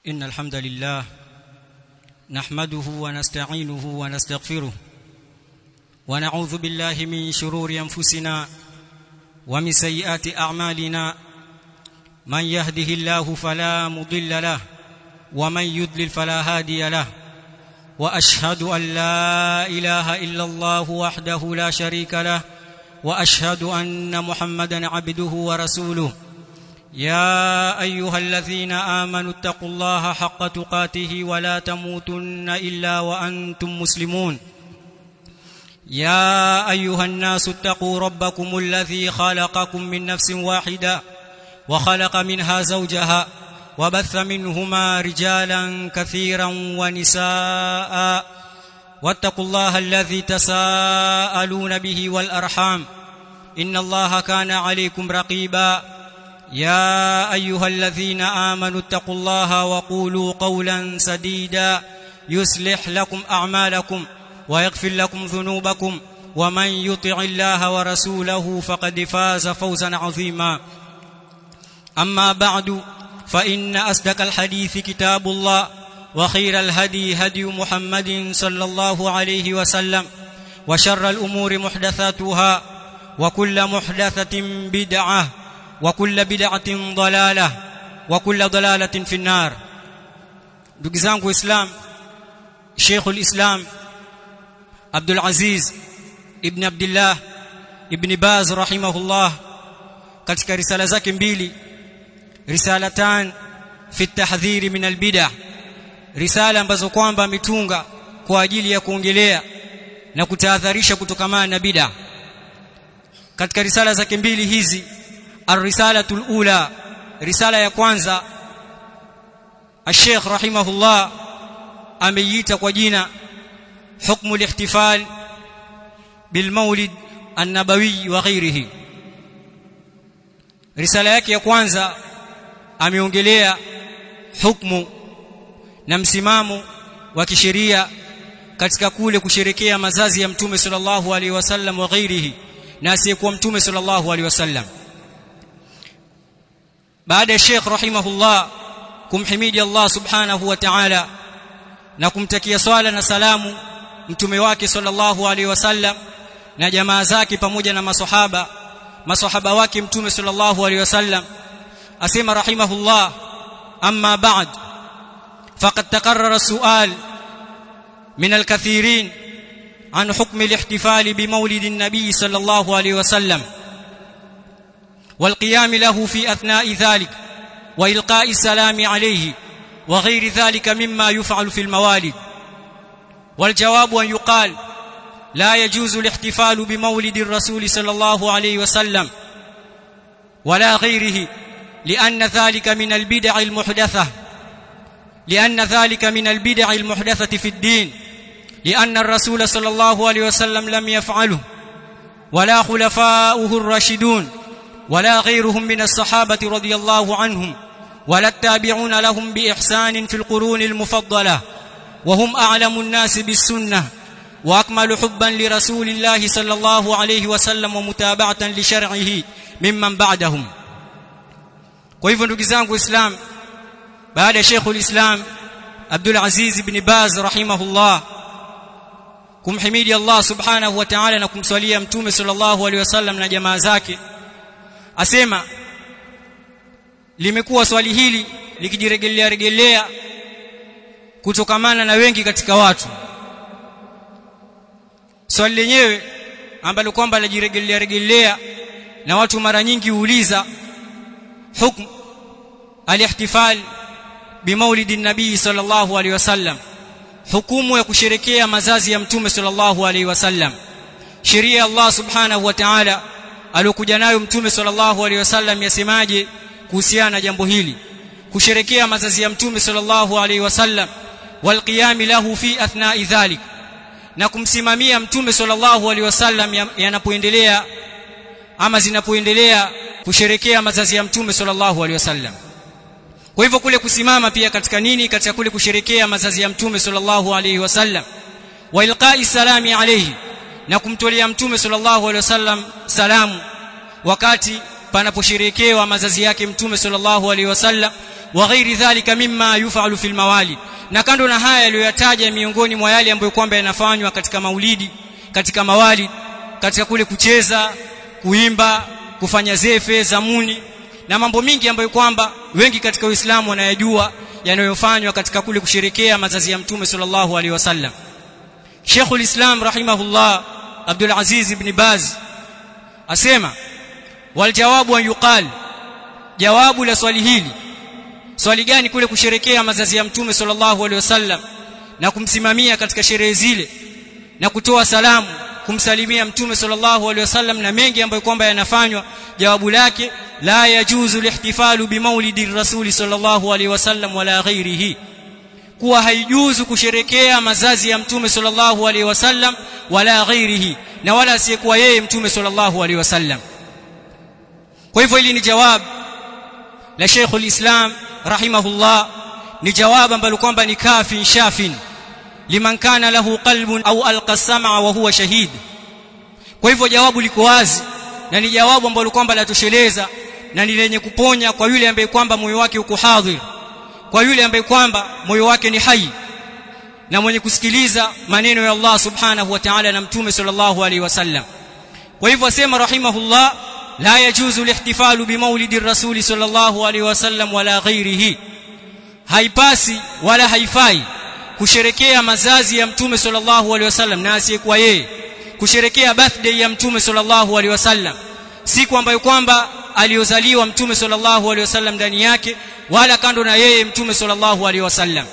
إن الحمد لله نحمده ونستعينه ونستغفره ونعوذ بالله من شرور أنفسنا ومن سيئات أعمالنا من يهده الله فلا مضل له ومن يضلل فلا هادي له واشهد ان لا اله الا الله وحده لا شريك له واشهد ان محمدا عبده ورسوله يا ايها الذين امنوا اتقوا الله حق تقاته ولا تموتن الا وانتم مسلمون يا ايها الناس اتقوا ربكم الذي خلقكم من نفس واحده وخلق منها زوجها وبث منهما رجالا كثيرا ونساء واتقوا الله الذي تساءلون به والارحام ان الله كان عليكم رقيبا يا ايها الذين امنوا اتقوا الله وقولوا قولا سديدا يصلح لكم اعمالكم ويغفر لكم ذنوبكم ومن يطع الله ورسوله فقد فاز فوزا عظيما اما بعد فان اصدق الحديث كتاب الله وخير الهدي هدي محمد صلى الله عليه وسلم وشر الامور محدثاتها وكل محدثه بدعه وكل بدعه ضلاله وكل ضلاله في النار ndugu zangu islam Sheikh al-Islam Abdul Aziz ibn Abdullah ibn Baz rahimahullah katika risala zake mbili risalatan fi tahdhiri min albid'ah risala ambazo kwamba ametunga kwa ajili ya kuongelea na kutahadharisha kutokamana na bid'ah katika risala zake mbili hizi ar-risalatul ula risala ya kwanza الشيخ رحمه الله ameiita kwa jina حكم الاحتفال بالمولد النبوي وغيره risala yake ya kwanza ameongelea hukumu na msimamo wa kisheria katika kule kusherekea mazazi ya mtume sallallahu alaihi wasallam wa ghairihi na asiyekuwa mtume sallallahu alaihi wasallam baada ya Sheikh rahimahullah kumhimidi Allah subhanahu wa ta'ala na kumtakia swala na salamu mtume wake sallallahu alaihi wasallam na jamaa zake pamoja na maswahaba maswahaba wake mtume sallallahu alaihi wasallam asema rahimahullah amma ba'd faqad taqarrara su'al min al-kathirin عن حكم الاحتفال بمولد النبي صلى الله عليه وسلم والقيام له في اثناء ذلك والقاء السلام عليه وغير ذلك مما يفعل في الموالد والجواب ان يقال لا يجوز الاحتفال بمولد الرسول صلى الله عليه وسلم ولا غيره لأن ذلك من البدع المحدثة لأن ذلك من البدع المحدثة في الدين لأن الرسول صلى الله عليه وسلم لم يفعله ولا خلفاؤه الراشدون ولا غيرهم من الصحابة رضي الله عنهم ولا التابعون لهم بإحسان في القرون المفضلة وهم أعلم الناس بالسنة واكمل حبا لرسول الله صلى الله عليه وسلم ومتابعه لشرعه ممن بعدهم kwa hivyo ndugu zangu islam baada ya Sheikh islam Abdul Aziz ibn Baz rahimahullah kumhimidi Allah subhanahu wa ta'ala na kumswalia mtume sallallahu alaihi wasallam na jamaa zake asema limekuwa swali hili likijiregelea regelea kutokamana na wengi katika watu swali lenyewe ambalo kwamba lajiregelea regelea na watu mara nyingi huuliza hukm alihtifal bimaulidi nabii sallallahu alaihi wasallam hukumu ya kusherekea mazazi ya mtume sallallahu alaihi wasallam sheria ya Allah subhanahu wa ta'ala aliyokuja nayo mtume sallallahu alaihi wasallam yasemaje kuhusiana na jambo hili kusherekea mazazi ya mtume sallallahu alaihi wasallam walqiyam lahu fi athna'i dhalik na kumsimamia mtume sallallahu alaihi wasallam yanapoendelea ama zinapoendelea kusherekea mazazi ya mtume sallallahu alaihi wasallam kwa hivyo kule kusimama pia katika nini katika kule kusherekea mazazi ya mtume sallallahu alaihi wasallam wa ilqa'i salami alayhi na kumtolea mtume sallallahu alaihi wasallam salamu wakati panaposherekewa mazazi yake mtume sallallahu alaihi wasallam wa ghairi dhalika mimma yufalu fil mawalid na kando na haya aliyoyataja miongoni mwa yale ambayo kwamba yanafanywa katika maulidi katika mawalid katika kule kucheza kuimba kufanya zefe zamuni na mambo mingi ambayo kwamba wengi katika Uislamu wanayajua yanayofanywa katika kule kusherekea mazazi ya mtume sallallahu alaihi wasallam Sheikhul Islam rahimahullah Abdul Aziz ibn Baz asema wal jawabu an yuqal jawabu la swali hili swali gani kule kusherekea mazazi ya mtume sallallahu alaihi wasallam na kumsimamia katika sherehe zile na kutoa salamu kumsalimia mtume sallallahu alaihi wasallam na mengi ambayo kwamba yanafanywa jawabu lake la yajuzu lihtifalu bimaulidi rasuli sallallahu alaihi wasallam wala ghairihi kuwa haijuzu kusherekea mazazi ya mtume sallallahu alaihi wasallam wala ghairihi na wala asiyekuwa yeye mtume sallallahu alaihi wasallam kwa hivyo hili ni jawab la Sheikhul Islam rahimahullah ni jawab ambalo kwamba ni kafin shafin liman kana lahu qalbun au alqa sam'a wa huwa shahid kwa hivyo jawabu liko wazi na ni jawabu ambalo kwamba latosheleza na ni lenye kuponya kwa yule ambaye kwamba moyo wake uko hadhir kwa yule ambaye kwamba moyo wake ni hai na mwenye kusikiliza maneno ya Allah subhanahu wa ta'ala na mtume sallallahu alaihi wasallam kwa hivyo asema rahimahullah la yajuzu lihtifalu bimaulidi rasuli sallallahu alaihi wasallam wala ghairihi haipasi wala haifai kusherekea mazazi ya mtume sallallahu alaihi wasallam na asiyekuwa yeye kusherekea birthday ya mtume sallallahu alaihi wasallam siku ambayo kwamba aliozaliwa mtume sallallahu alaihi wasallam ndani yake wala kando na yeye mtume sallallahu alaihi wasallam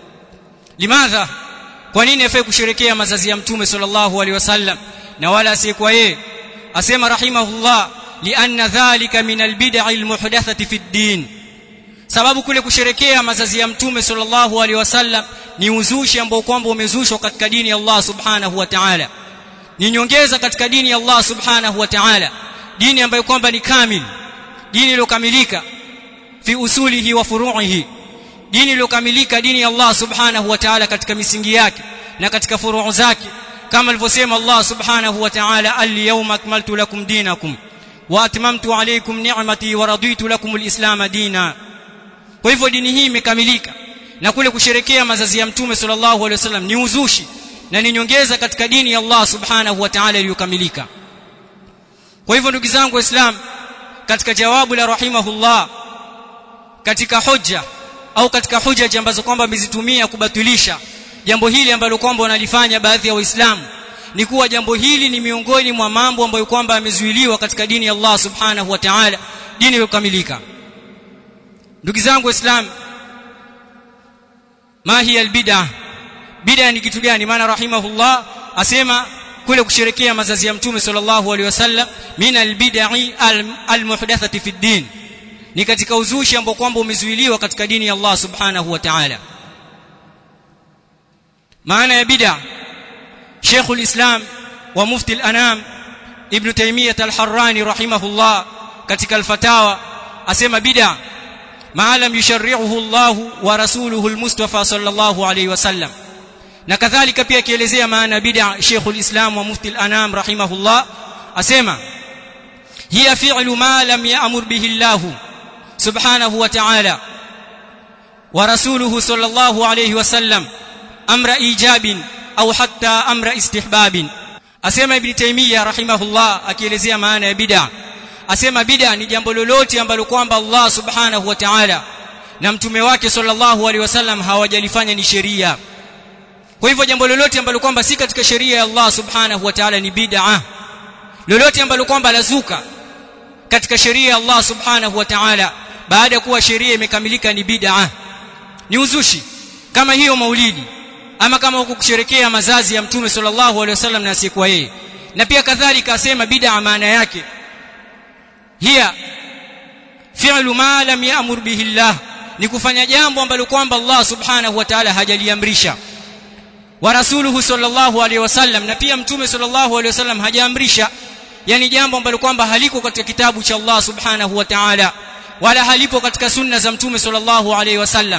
limadha kwa nini afai kusherekea mazazi ya mtume sallallahu alaihi wasallam na wala asiyekuwa yeye asema rahimahullah lianna dhalika min albid'i almuhdathati fi ddin sababu kule kusherekea mazazi ya mtume sallallahu alaihi wasallam ni uzushi ambao kwamba umezushwa katika dini ya Allah subhanahu wa ta'ala ni nyongeza katika dini ya Allah subhanahu wa ta'ala dini ambayo kwamba ni kamil dini iliyokamilika fi usulihi wa furu'ihi dini iliyokamilika dini ya Allah subhanahu wa ta'ala katika misingi yake na katika furuu zake kama alivyosema Allah subhanahu wa ta'ala al-yawma akmaltu lakum dinakum wa atmamtu alaykum ni'mati wa raditu lakum al-islam dina kwa hivyo dini hii imekamilika na kule kusherekea mazazi ya mtume sallallahu alaihi wasallam ni uzushi na ni nyongeza katika dini ya Allah subhanahu wa ta'ala iliyokamilika kwa hivyo ndugu zangu waislamu katika jawabu la rahimahullah katika hoja au katika hoja ambazo kwamba amezitumia kubatilisha jambo hili ambalo kwamba wanalifanya baadhi ya waislamu ni kuwa jambo hili ni miongoni mwa mambo ambayo kwamba yamezuiliwa katika dini ya Allah subhanahu wa ta'ala dini iliyokamilika ndugu zangu waislamu ma hiya albid'ah bid'a ni kitu gani maana rahimahullah asema kule kusherekea mazazi ya mtume sallallahu alaihi wasallam min albid'i almuhdathati fi din ni katika uzushi ambao kwamba umezuiliwa katika dini ya Allah subhanahu wa ta'ala maana ya bid'a Sheikh al-Islam wa Mufti al-Anam Ibn Taymiyyah al-Harrani rahimahullah katika al-Fatawa asema bid'a ma lam yusharri'uhu Allah wa rasuluhu al-Mustafa sallallahu alayhi wasallam na kadhalika pia akielezea maana bid'a Sheikh al-Islam wa Mufti al-Anam rahimahullah asema hiya fi'lu ma lam ya'mur bihi Allah subhanahu wa ta'ala wa rasuluhu sallallahu alayhi wasallam amra ijabin au hatta amra istihbabin asema ibn taymiyyah rahimahullah akielezea maana ya bid'a asema bid'a ni jambo lolote ambalo kwamba Allah subhanahu wa ta'ala na mtume wake sallallahu alaihi wasallam hawajalifanya ni sheria kwa hivyo jambo lolote ambalo kwamba si katika sheria ya Allah subhanahu wa ta'ala ni bid'a lolote ambalo kwamba lazuka katika sheria ya Allah subhanahu wa ta'ala baada ya kuwa sheria imekamilika ni bid'a ni uzushi kama hiyo maulidi ama kama huko kusherekea mazazi ya mtume sallallahu alaihi wasallam na asiyekuwa yeye na pia kadhalika asema bid'a maana yake hiya fi'lu ma lam ya'mur bihi Allah ni kufanya jambo ambalo kwamba Allah subhanahu wa ta'ala hajaliamrisha wa rasuluhu sallallahu alaihi wasallam na pia mtume sallallahu alaihi wasallam hajaamrisha yani jambo ambalo kwamba haliko katika kitabu cha Allah subhanahu wa ta'ala wala halipo katika sunna za mtume sallallahu alaihi wasallam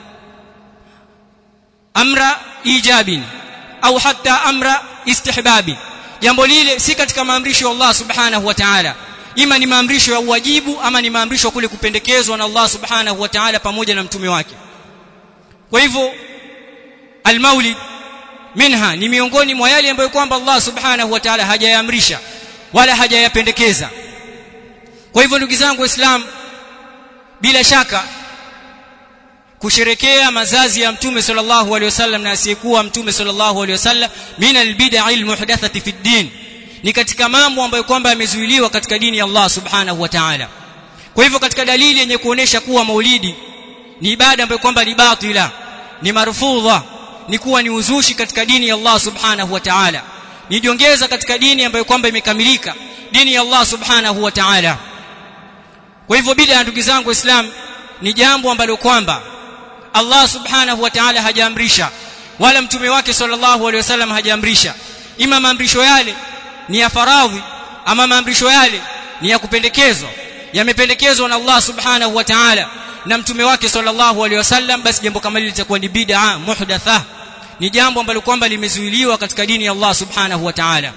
amra ijabin au hatta amra istihbabin jambo lile si katika maamrisho ya Allah subhanahu wa ta'ala ima ni maamrisho ya uwajibu ama ni maamrisho kule kupendekezwa na Allah subhanahu wa ta'ala pamoja na mtume wake kwa hivyo almaulid minha ni miongoni mwa yale ambayo kwamba Allah subhanahu wa ta'ala hajayaamrisha wala hajayapendekeza kwa hivyo ndugu zangu waislamu bila shaka kusherekea mazazi ya mtume sallallahu alaihi wasallam na asiyekuwa mtume sallallahu alaihi wasallam min albid'a almuhdathati fi din ni katika mambo ambayo kwamba yamezuiliwa katika dini ya Allah subhanahu wa ta'ala kwa hivyo katika dalili yenye kuonesha kuwa maulidi ni ibada ambayo kwamba ni batila ni marfudha ni kuwa ni uzushi katika dini ya Allah subhanahu wa ta'ala ni jiongeza katika dini ambayo kwamba imekamilika dini ya Allah subhanahu wa ta'ala kwa hivyo bid'a ndugu zangu waislamu ni jambo ambalo kwamba Allah subhanahu wa ta'ala hajaamrisha wala mtume wake sallallahu alaihi wasallam hajaamrisha ima maamrisho yale ni ya faradhi ama maamrisho yale ni ya kupendekezwa yamependekezwa na Allah subhanahu wa ta'ala na mtume wake sallallahu alaihi wasallam basi jambo kama hili litakuwa ni bid'a muhdatha ni jambo ambalo kwamba limezuiliwa katika dini ya Allah subhanahu wa ta'ala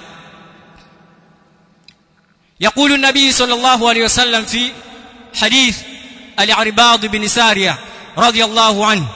يقول النبي صلى الله عليه وسلم في حديث العرباض بن ساريه رضي الله عنه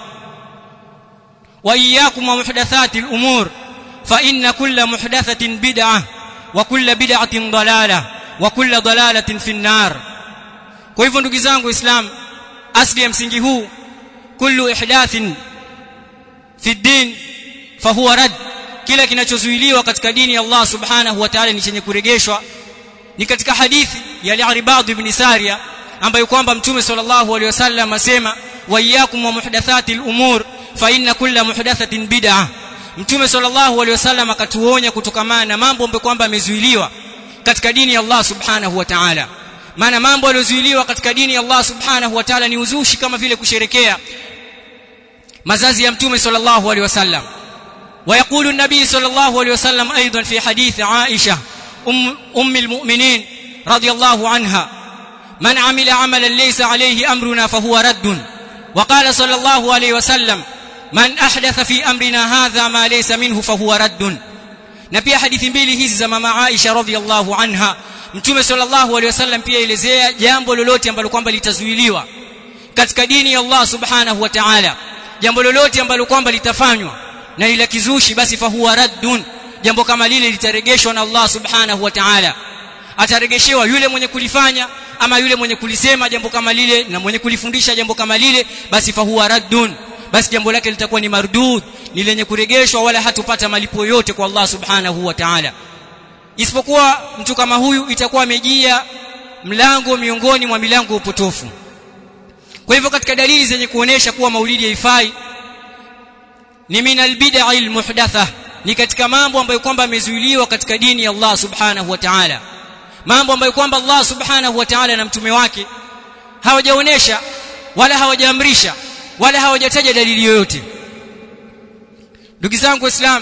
واياكم ومحدثات الامور فان كل محدثه بدعه وكل بدعه ضلاله وكل ضلاله في النار kwa hivyo ndugu zangu islam asli ya msingi huu kullu ihdathin fi din fahuwa rad kila kinachozuiliwa katika dini ya Allah subhanahu wa ta'ala ni chenye kuregeshwa ni katika hadithi ya al-Arbad ibn Sariya ambayo kwamba mtume sallallahu alaihi wasallam asema wa iyyakum wa muhdathati al-umur fa inna kulla muhdathatin bid'ah mtume sallallahu alaihi wasallam akatuonya kutokamana na mambo ambayo kwamba yamezuiliwa katika dini ya Allah subhanahu wa ta'ala maana mambo yaliyozuiliwa katika dini ya Allah subhanahu wa ta'ala ni uzushi kama vile kusherekea mazazi ya mtume sallallahu alaihi wasallam ويقول النبي صلى الله عليه وسلم ايضا في حديث عائشه ام ام المؤمنين رضي الله عنها من عمل عملا ليس عليه امرنا فهو رد وقال صلى الله عليه وسلم من احدث في امرنا هذا ما ليس منه فهو رد na pia hadithi mbili hizi za mama Aisha radhiallahu anha mtume sallallahu alaihi wasallam pia elezea jambo lolote ambalo kwamba litazuiliwa katika dini ya Allah subhanahu wa ta'ala jambo lolote ambalo kwamba litafanywa na ila kizushi basi fahuwa raddun jambo kama lile litaregeshwa na Allah subhanahu wa ta'ala ataregeshewa yule mwenye kulifanya ama yule mwenye kulisema jambo kama lile na mwenye kulifundisha jambo kama lile basi fahuwa raddun basi jambo lake litakuwa ni mardud ni lenye kuregeshwa wala hatupata malipo yote kwa Allah subhanahu wa ta'ala isipokuwa mtu kama huyu itakuwa amejia mlango miongoni mwa milango upotofu kwa hivyo katika dalili zenye kuonesha kuwa maulidi haifai ni min albid'a almuhdatha ni katika mambo ambayo kwamba yamezuiliwa katika dini ya Allah subhanahu wa ta'ala mambo ambayo kwamba Allah subhanahu wa ta'ala na mtume wake hawajaonesha wala hawajaamrisha wala hawajataja dalili yoyote ndugu zangu waislamu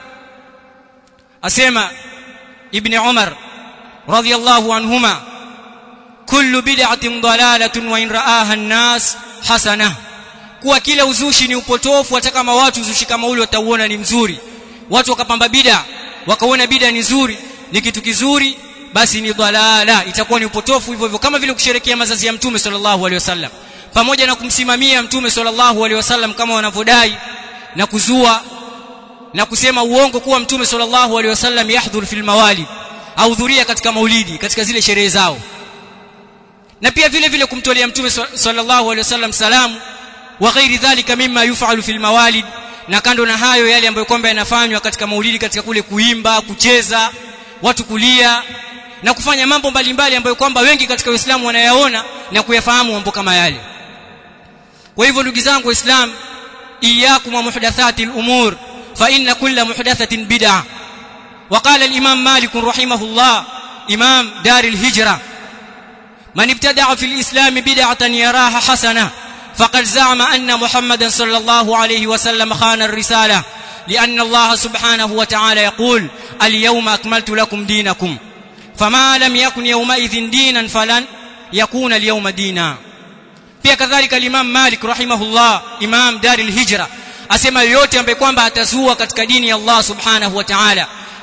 asema ibn Umar radhiyallahu anhuma kullu bid'atin dalalatun wa in ra'aha an-nas hasanah kuwa kila uzushi ni upotofu hata kama watu uzushi kama ule watauona ni mzuri watu wakapamba bida wakaona bida ni nzuri ni kitu kizuri basi ni dhalala itakuwa ni upotofu hivyo hivyo kama vile kusherekea mazazi ya mtume sallallahu alaihi wasallam pamoja na kumsimamia mtume sallallahu alaihi wasallam kama wanavyodai na kuzua na kusema uongo kuwa mtume sallallahu alaihi wasallam yahdhur fil mawalid ahudhuria katika maulidi katika zile sherehe zao na pia vile vile kumtolea mtume sallallahu alaihi wasallam salamu wa ghairi dhalika mimma yufalu fil mawalid na kando na hayo yale ambayo kwamba yanafanywa katika maulidi katika kule kuimba kucheza watu kulia na kufanya mambo mbalimbali ambayo kwamba wengi katika Uislamu wanayaona na kuyafahamu mambo kama yale kwa hivyo ndugu zangu waislamu iyyakum wa muhdathati al-umur fa inna kulla muhdathatin bid'ah وقال الإمام مالك رحمه الله إمام دار الهجرة من ابتدع في الإسلام بدعة يراها حسنة فقد زعم أن محمدا صلى الله عليه وسلم خان الرسالة لأن الله سبحانه وتعالى يقول اليوم أكملت لكم دينكم فما لم يكن يومئذ دينا فلن يكون اليوم دينا pia kadhalika Imam Malik rahimahullah Imam Daril Hijra asema yote ambaye kwamba atazua katika dini ya Allah subhanahu wa ta'ala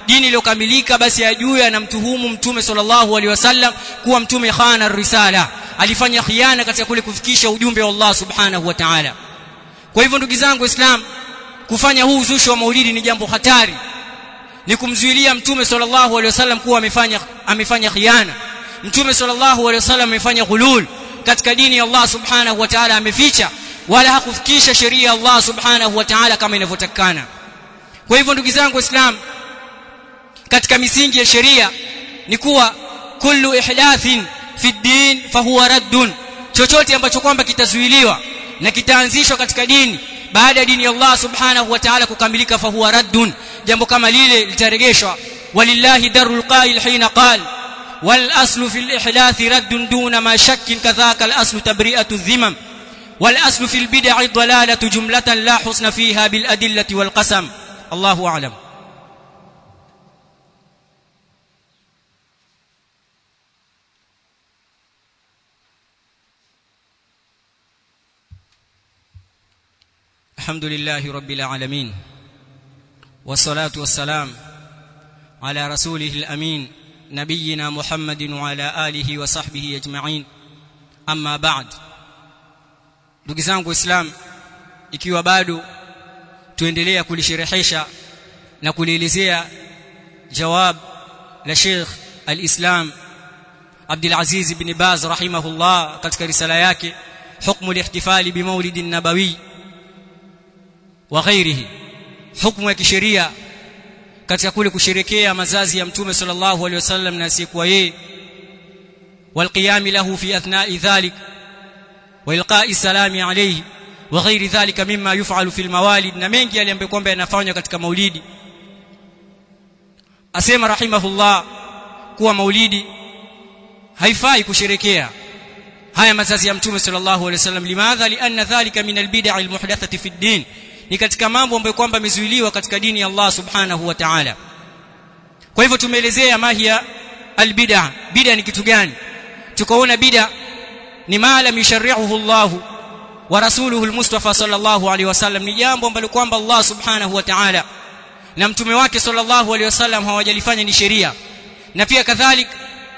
dini iliyokamilika basi ajue anamtuhumu mtume sallallahu alaihi wasallam kuwa mtume khana risala alifanya khiana katika kule kufikisha ujumbe wa Allah subhanahu wa ta'ala kwa hivyo ndugu zangu islam kufanya huu uzushi wa maulidi ni jambo hatari ni kumzuilia mtume sallallahu alaihi wasallam kuwa amefanya amefanya khiana mtume sallallahu alaihi wasallam amefanya ghulul katika dini ya Allah subhanahu wa ta'ala ameficha wala hakufikisha sheria ya Allah subhanahu wa ta'ala kama inavyotakana kwa hivyo ndugu zangu waislamu katika misingi ya sheria ni kuwa kullu ihdathin fi din fahuwa raddun chochote ambacho kwamba kitazuiliwa na kitaanzishwa katika dini baada ya dini ya Allah subhanahu wa ta'ala kukamilika fahuwa raddun jambo kama lile litaregeshwa walillahi darul qail hina qala والاصل في الاحداث رد دون ما شك كذاك الاصل تبرئه الذمم والاصل في البدع ضلاله جمله لا حسن فيها بالادله والقسم الله اعلم الحمد لله رب العالمين والصلاه والسلام على رسوله الامين نبينا محمد وعلى آله وصحبه أجمعين أما بعد ndugu zangu islam ikiwa bado tuendelea kulisherehesha na kulielezea jawab la Sheikh al-Islam Abdul Aziz ibn Baz rahimahullah katika risala yake hukmu al-ihtifali bi maulid an-nabawi wa ghairihi hukmu ya kisheria katika kule kusherekea mazazi ya mtume sallallahu alaihi wasallam na asiyekuwa yeye والقيام له في اثناء ذلك والقاء السلام عليه وغير ذلك مما يفعل في الموالد na mengi yale ambayo kwamba yanafanywa katika maulidi asema rahimahullah kuwa maulidi haifai kusherekea haya mazazi ya mtume sallallahu alaihi wasallam limadha lianna dhalika min albid'a almuhdathati fi ad-din ni katika mambo ambayo kwamba yamezuiliwa katika dini ya Allah subhanahu wa ta'ala kwa hivyo tumeelezea mahia albid'a bid'a ni kitu gani tukaona bid'a ni ma lam yusharri'uhu Allah wa rasuluhu almustafa sallallahu alaihi wasallam ni jambo ambalo kwamba Allah subhanahu wa ta'ala na mtume wake sallallahu alaihi wasallam hawajalifanya ni sheria na pia kadhalik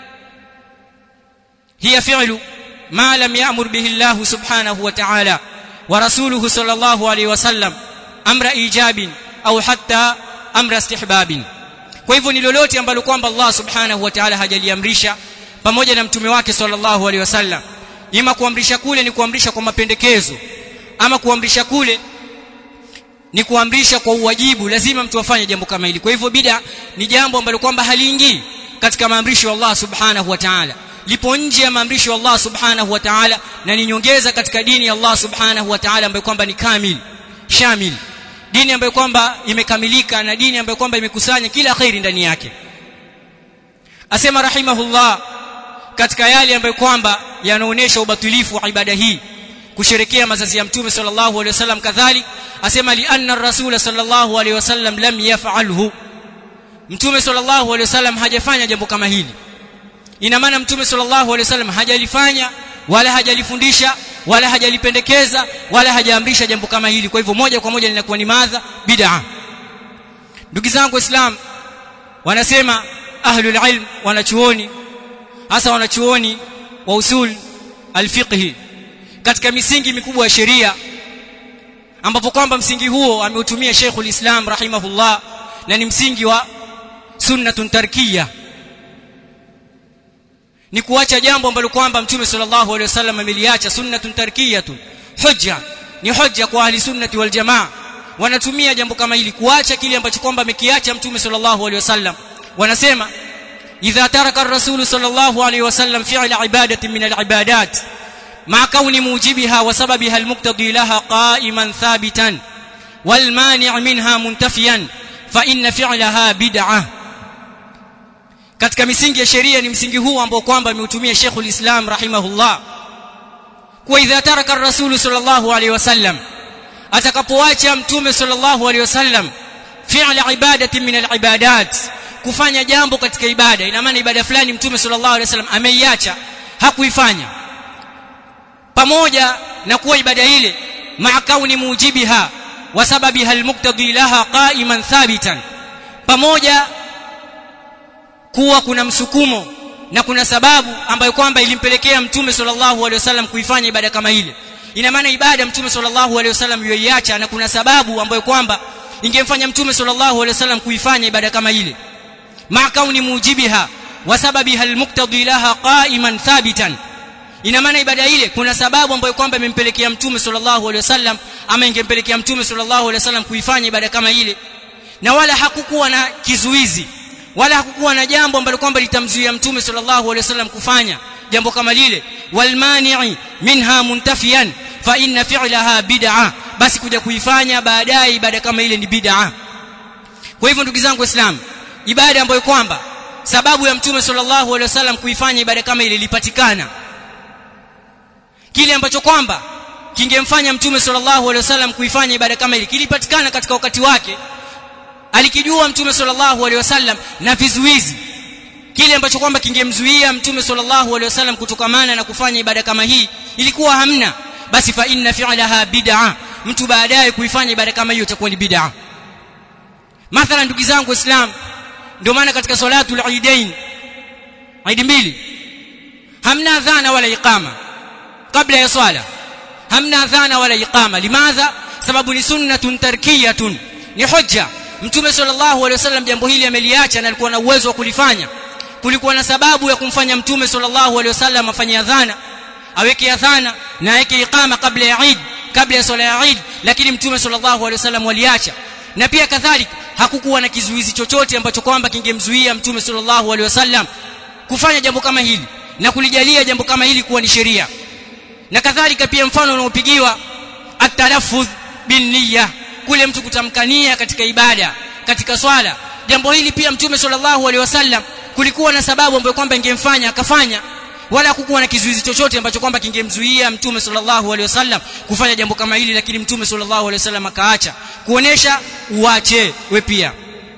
hiya fi'lu ma lam ya'mur bihi Allah subhanahu wa ta'ala ورسوله صلى الله عليه وسلم امر ايجاب au hatta amra istihbabin kwa hivyo ni lolote ambalo kwamba Allah subhanahu wa ta'ala hajaliamrisha pamoja na mtume wake sallallahu alaihi wasallam ima kuamrisha kule ni kuamrisha kwa mapendekezo ama kuamrisha kule ni kuamrisha kwa uwajibu lazima mtu afanye jambo kama hili kwa hivyo bid'a ni jambo ambalo kwamba haliingii katika maamrisho ya Allah subhanahu wa ta'ala lipo nje ya maamrisho ya Allah subhanahu wa ta'ala na ni nyongeza katika dini ya Allah subhanahu wa ta'ala ambayo kwamba ni kamil shamil dini ambayo kwamba imekamilika na dini ambayo kwamba imekusanya kila khairi ndani yake asema rahimahullah katika yale ambayo kwamba yanaonesha ubatilifu wa ibada hii kusherekea mazazi ya mtume sallallahu alaihi wasallam kadhalik asema li anna ar-rasul sallallahu alaihi wasallam lam yaf'alhu mtume sallallahu alaihi wasallam hajafanya jambo kama hili ina maana mtume sallallahu alaihi wasallam hajalifanya wala hajalifundisha wala hajalipendekeza wala hajaamrisha jambo kama hili kwa hivyo moja kwa moja linakuwa ni madha bid'a ndugu zangu waislamu wanasema ahlul ilm wanachuoni hasa wanachuoni wa usul alfiqhi katika misingi mikubwa ya sheria ambapo kwamba msingi huo ameutumia Sheikhul Islam rahimahullah na ni msingi wa sunnatun tarkiyah ni kuacha jambo ambalo kwamba mtume sallallahu alaihi wasallam ameliacha sunnatun tarkiyatun hujja ni hujja kwa ahli sunnati wal jamaa wanatumia jambo kama hili kuacha kile ambacho kwamba amekiacha mtume sallallahu alaihi wasallam wanasema idha taraka ar-rasul sallallahu alaihi wasallam fi'la ibadatin min al-ibadat ma kauni mujibiha wa sababiha al-muqtadi laha qa'iman thabitan wal mani' minha muntafiyan fa inna fi'laha bid'ah katika misingi ya sheria ni msingi huu ambao kwamba ameutumia Sheikhul Islam rahimahullah kwa idha taraka ar-rasul sallallahu alaihi wasallam atakapoacha mtume sallallahu alaihi wasallam fi'la ibadati min al-ibadat kufanya jambo katika ibada ina maana ibada fulani mtume sallallahu alaihi wasallam ameiacha hakuifanya pamoja na kuwa ibada ile ma'a kauni mujibiha wa sababiha al-muqtadi laha qa'iman thabitan pamoja kuwa kuna msukumo na kuna sababu ambayo kwamba ilimpelekea mtume sallallahu alaihi wasallam kuifanya ibada kama ile ina maana ibada mtume sallallahu alaihi wasallam yoiacha na kuna sababu ambayo kwamba ingemfanya mtume sallallahu alaihi wasallam kuifanya ibada kama ile ma kauni mujibiha wa sababiha almuqtadi laha qa'iman thabitan ina maana ibada ile kuna sababu ambayo kwamba imempelekea mtume sallallahu alaihi wasallam ama ingempelekea mtume sallallahu alaihi wasallam kuifanya ibada kama ile na wala hakukuwa na kizuizi wala hakukuwa na jambo ambalo kwamba litamzuia mtume sallallahu alaihi wasallam kufanya jambo kama lile walmani'i minha muntafiyan fa inna fi'laha bid'a basi kuja kuifanya baadaye ibada kama ile ni bid'a kwa hivyo ndugu zangu waislamu ibada ambayo kwamba sababu ya mtume sallallahu alaihi wasallam kuifanya ibada kama ile ilipatikana kile ambacho kwamba kingemfanya mtume sallallahu alaihi wasallam kuifanya ibada kama ile kilipatikana katika wakati wake alikijua mtume sallallahu alaihi wasallam na vizuizi kile ambacho kwamba kingemzuia mtume sallallahu alaihi wasallam kutokamana na kufanya ibada kama hii ilikuwa hamna basi fa inna fi'laha bid'a mtu baadaye kuifanya ibada kama hiyo itakuwa ni bid'a mathalan ndugu zangu waislamu ndio maana katika salatu al-eidain Eid mbili hamna adhana wala iqama kabla ya swala hamna adhana wala iqama limadha sababu ni sunnatun tarkiyatun ni hujja mtume sallallahu alaihi wasallam jambo hili ameliacha na alikuwa na uwezo wa kulifanya kulikuwa na sababu ya kumfanya mtume sallallahu alaihi wasallam afanye adhana aweke adhana na aweke iqama kabla ya Eid kabla ya swala ya Eid lakini mtume sallallahu alaihi wasallam waliacha na pia kadhalika hakukuwa na kizuizi chochote ambacho kwamba kingemzuia mtume sallallahu alaihi wasallam kufanya jambo kama hili na kulijalia jambo kama hili kuwa ni sheria na kadhalika pia mfano unaopigiwa at-talaffuz bin niyya kule mtu kutamkania katika ibada katika swala jambo hili pia mtume sallallahu alaihi wasallam kulikuwa na sababu ambayo kwamba ingemfanya akafanya wala hakukuwa na kizuizi chochote ambacho kwamba kingemzuia mtume sallallahu alaihi wasallam kufanya jambo kama hili lakini mtume sallallahu alaihi wasallam akaacha kuonesha uache we pia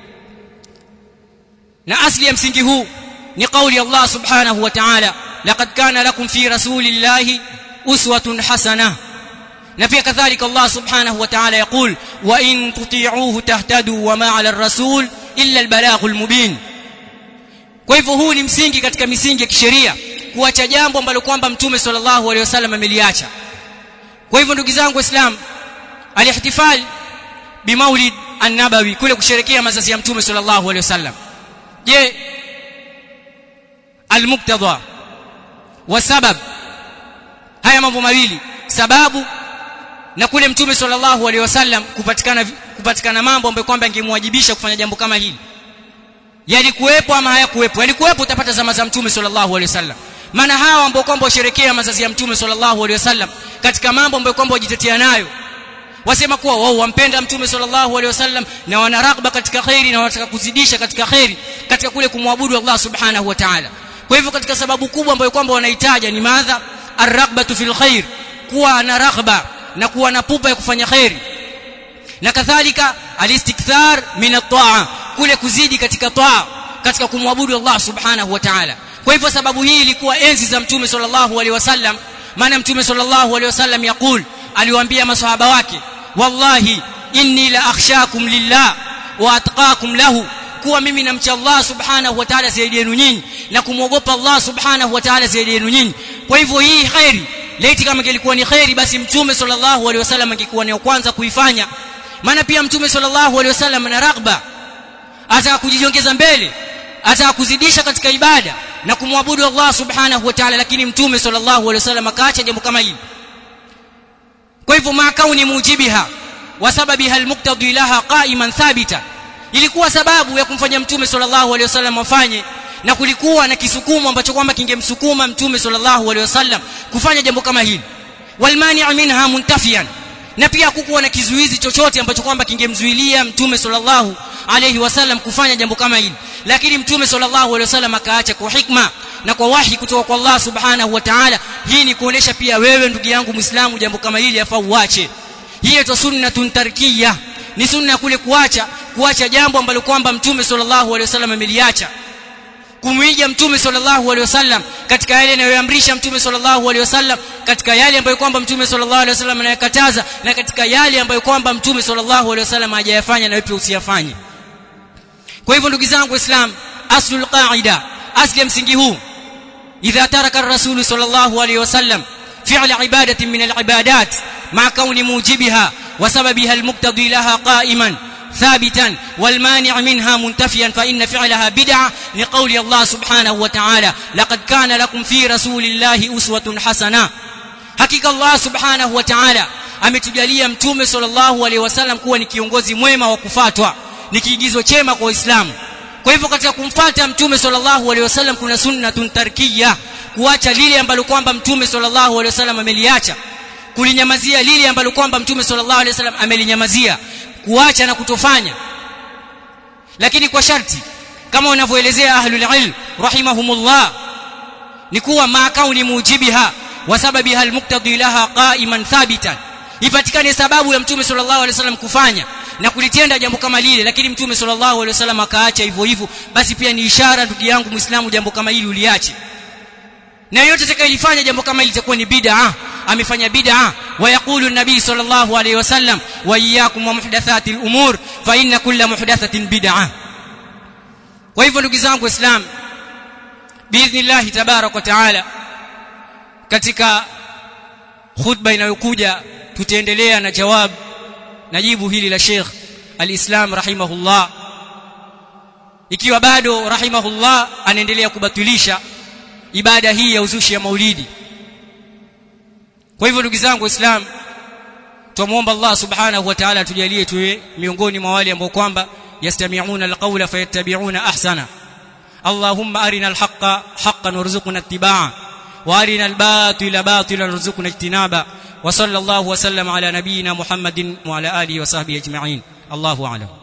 na asli ya msingi huu ni kauli ya Allah subhanahu wa ta'ala laqad kana lakum fi rasulillahi uswatun hasanah na pia kadhalika Allah subhanahu wa ta'ala yaqul wa in tuti'uhu tahtadu wa ma 'ala ar-rasul illa al-balaghul mubin kwa hivyo huu ni msingi katika misingi ya kisheria kuacha jambo ambalo kwamba mtume sallallahu alaihi wasallam ameliacha kwa hivyo ndugu zangu waislamu alihtifal bimaulid an-nabawi kule kusherekea mazazi ya mtume sallallahu alaihi wasallam je al-muqtada wa sabab haya mambo mawili sababu na kule mtume sallallahu alaihi wasallam kupatikana kupatikana mambo ambayo kwamba ingemwajibisha kufanya jambo kama hili yalikuwepo ama hayakuwepo yalikuwepo utapata zama za mtume sallallahu alaihi wasallam maana hawa ambao kwamba washerekea mazazi ya mtume sallallahu alaihi wasallam katika mambo ambayo kwamba wajitetea nayo wasema kuwa wao wampenda mtume sallallahu alaihi wasallam na wana raghba katika khairi na wanataka kuzidisha katika khairi katika kule kumwabudu Allah subhanahu wa ta'ala kwa hivyo katika sababu kubwa ambayo kwamba wanahitaja ni madha arraghbatu fil khair kuwa na raghba na kuwa na pupa ya kufanya khairi na kadhalika alistikthar min at-ta'a kule kuzidi katika taa katika kumwabudu Allah subhanahu wa ta'ala kwa hivyo sababu hii ilikuwa enzi za mtume sallallahu alaihi wasallam maana mtume sallallahu alaihi wasallam yakul aliwaambia maswahaba wake wallahi inni la akhshakum lillah wa atqakum lahu kuwa mimi namcha Allah subhanahu wa ta'ala zaidi yenu nyinyi na kumwogopa Allah subhanahu wa ta'ala zaidi yenu nyinyi kwa hivyo hii khairi laiti kama ilikuwa ni khairi basi mtume sallallahu alaihi wasallam angekuwa ni kwanza kuifanya maana pia mtume sallallahu alaihi wasallam ana raghba ataka kujiongeza mbele ataka kuzidisha katika ibada na kumwabudu Allah subhanahu wa ta'ala lakini mtume sallallahu alaihi wasallam akaacha jambo kama hili kwa hivyo ma kauni mujibiha wa sababiha almuqtadi laha qa'iman thabita ilikuwa sababu ya kumfanya mtume sallallahu alaihi wasallam afanye na kulikuwa na kisukumo ambacho kwamba kingemsukuma mtume sallallahu alaihi wasallam kufanya jambo kama hili walmani' minha muntafiyan na pia hakukuwa na kizuizi chochote ambacho kwamba kingemzuilia mtume sallallahu alaihi wasallam kufanya jambo kama hili lakini mtume sallallahu alaihi wasallam akaacha kwa hikma na kwa wahi kutoka kwa Allah subhanahu wa ta'ala hii ni kuonesha pia wewe ndugu yangu muislamu jambo kama hili afaa uache hii ni sunnatun tarkiyah ni sunna kule kuacha kuacha jambo ambalo kwamba mtume sallallahu alaihi wasallam ameliacha kumwiga mtume sallallahu alaihi wasallam katika yale anayoamrisha mtume sallallahu alaihi wasallam katika yale ambayo kwamba mtume sallallahu alaihi wasallam anayakataza na katika yale ambayo kwamba mtume sallallahu alaihi wasallam hajayafanya na wewe usiyafanye kwa kwa hivyo ndugu zangu waislam aslul qaida asli ya msingi huu idha taraka ar-rasul sallallahu alayhi wasallam fi'l ibadatin min al-ibadat ma kauni mujibiha wa sababiha al-muqtadi laha qa'iman ثابتا والمانع منها منتفيا فإن فعلها بدعة لقول الله سبحانه وتعالى لقد كان لكم في رسول الله أسوة حسنة حقيقة الله سبحانه وتعالى ametujalia mtume sallallahu alaihi wasallam kuwa ni kiongozi mwema wa kufatwa ni kiigizo chema kwa Uislamu kwa hivyo katika kumfuata mtume sallallahu alaihi wasallam kuna sunnatun tarkiya kuacha lile ambalo kwamba mtume sallallahu alaihi wasallam ameliacha kulinyamazia lile ambalo kwamba mtume sallallahu alaihi wasallam amelinyamazia kuacha na kutofanya lakini kwa sharti kama wanavyoelezea ahlul ilm rahimahumullah ni kuwa maakauni mujibiha wa sababiha almuqtadi laha qa'iman thabitan ipatikane sababu ya mtume sallallahu alaihi wasallam kufanya na kulitenda jambo kama lile lakini mtume sallallahu alaihi wasallam akaacha hivyo hivyo basi pia ni ishara ndugu yangu muislamu jambo kama hili uliache na yote atakayelifanya jambo kama hili litakuwa ni bid'a amefanya bid'a wa yaqulu an-nabi sallallahu alayhi wasallam wa iyyakum wa muhdathatil umur fa inna kulla muhdathatin bid'a kwa hivyo ndugu zangu waislam biidhnillah tabarak wa taala katika khutba inayokuja tutaendelea na jawab na jibu hili la Sheikh al-Islam rahimahullah ikiwa bado rahimahullah anaendelea kubatilisha ibada hii ya uzushi ya maulidi kwa hivyo ndugu zangu waislamu tumuomba Allah subhanahu wa ta'ala tujalie tuwe miongoni mwa wale ambao kwamba yastami'una alqawla fayattabi'una ahsana اللهم أرنا الحق حقا وارزقنا اتباعه وأرنا الباطل باطلا وارزقنا اجتنابه وصلى الله وسلم على نبينا محمد وعلى آله وصحبه أجمعين الله أعلم